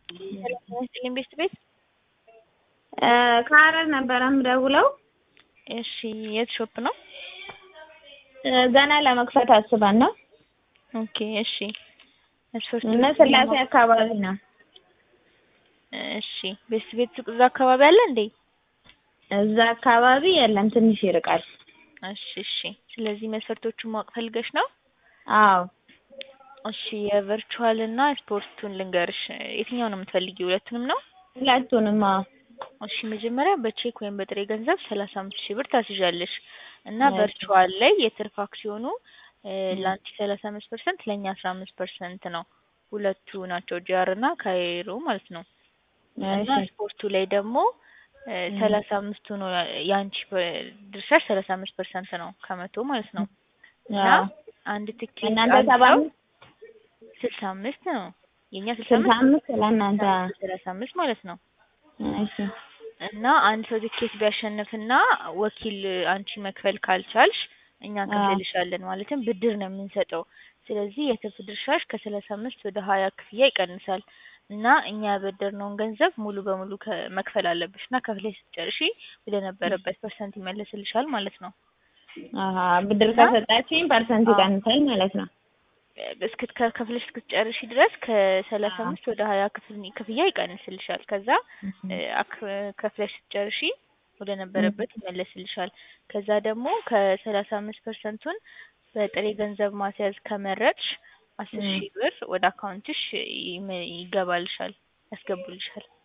ሰላም ቤት ቤት ከሀረር ነበረ የምደውለው። እሺ የት ሾፕ ነው? ገና ለመክፈት አስበን ነው ኦኬ እሺ መስፈርቱ እና ስላሴ አካባቢ ነው። እሺ ቤት ቤት ሱቅ እዛ አካባቢ አለ እንዴ? እዛ አካባቢ የለም፣ ትንሽ ይርቃል። እሺ እሺ። ስለዚህ መስፈርቶቹን ማወቅ ፈልገሽ ነው? አዎ እሺ የቨርቹዋል እና ስፖርቱን ልንገርሽ። የትኛው ነው የምትፈልጊው? ሁለቱንም ነው? ሁለቱንም። አዎ እሺ መጀመሪያ በቼክ ወይም በጥሬ ገንዘብ ሰላሳ አምስት ሺህ ብር ታስይዣለሽ እና ቨርቹዋል ላይ የትርፍ አክሲዮኑ ለአንቺ ሰላሳ አምስት ፐርሰንት ለእኛ አስራ አምስት ፐርሰንት ነው። ሁለቱ ናቸው ጂአር እና ካይሮ ማለት ነው። እና ስፖርቱ ላይ ደግሞ ሰላሳ አምስቱ ነው የአንቺ ድርሻሽ ሰላሳ አምስት ፐርሰንት ነው ከመቶ ማለት ነው። እና አንድ ትኬት እናንተ ሰባ አምስት ስልሳ አምስት ነው የእኛ ስልሳ ስልሳ አምስት አምስት ለእናንተ ሰላሳ አምስት ማለት ነው። እሺ እና አንድ ሰው ትኬት ቢያሸንፍና ወኪል አንቺ መክፈል ካልቻልሽ እኛ እንከፍልልሻለን። ማለትም ብድር ነው የምንሰጠው። ስለዚህ የትርፍ ድርሻሽ ከሰላሳ አምስት ወደ ሀያ ክፍያ ይቀንሳል እና እኛ ያበደርነውን ገንዘብ ሙሉ በሙሉ መክፈል አለብሽ እና ከፍለሽ ስትጨርሺ ወደ ነበረበት ፐርሰንት ይመለስልሻል ማለት ነው። አሀ ብድር ከሰጣችኝ ፐርሰንት ይቀንሳል ማለት ነው። እስክት ከፍለሽ እስክትጨርሺ ድረስ ከሰላሳ አምስት ወደ ሀያ ክፍያ ይቀንስልሻል። ከዛ ከፍለሽ ስትጨርሺ ወደ ነበረበት ይመለስልሻል። ከዛ ደግሞ ከሰላሳ አምስት ፐርሰንቱን በጥሬ ገንዘብ ማስያዝ ከመረጥሽ አስር ሺህ ብር ወደ አካውንትሽ ይገባልሻል፣ ያስገቡልሻል።